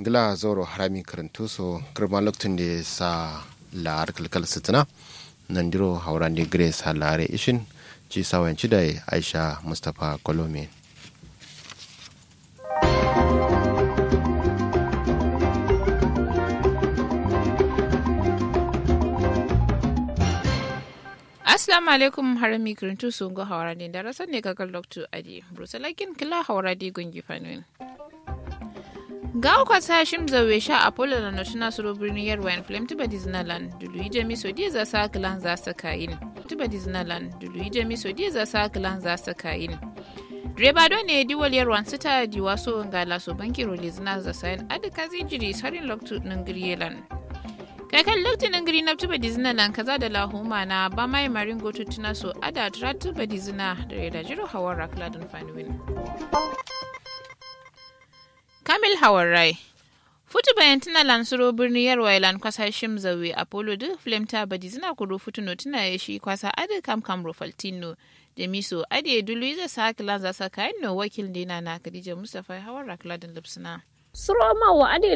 gila zoro harami karantu so kirma lokacin da sa la kalkal sitina nan diro hauran da grace halare ishin ci sawanci da aisha mustapha kolomi Assalamu alaikum harami kirintu sun go hawara ne da rasar ne kakar Dr. Adi. Brusalakin kila hawara di gungi fanuin. Ga uka ta shim zawe sha Apollo da notuna suro birnin Yarwa in Flame tuba Disneyland. Dulu jami so di za sa kilan za su kayin. Tuba Disneyland. Dulu jami so di za sa kilan za su kayin. Direba don ne diwal yarwan su ta di waso ga laso banki rolizina za sayan adika zinjiri sarin loktu ningiriyelan. kakan lokacin gari na tuba dizina nan kaza da lahuma na ba mai marin gotu tuna so ada tura tuba dizina da reda jiro hawar rakladin fanuwin kamil hawar rai futu bayan tuna lansuro birni yarwa ilan kwasa shim zawe apollo duk flame ta ba dizina kuro futu no tuna ya shi kwasa adi kam kam rofaltino da miso adi dulu zai sa hakilan za sa kayan no wakil dina na kadija mustapha hawar rakladin lipsina Suro ma wa ade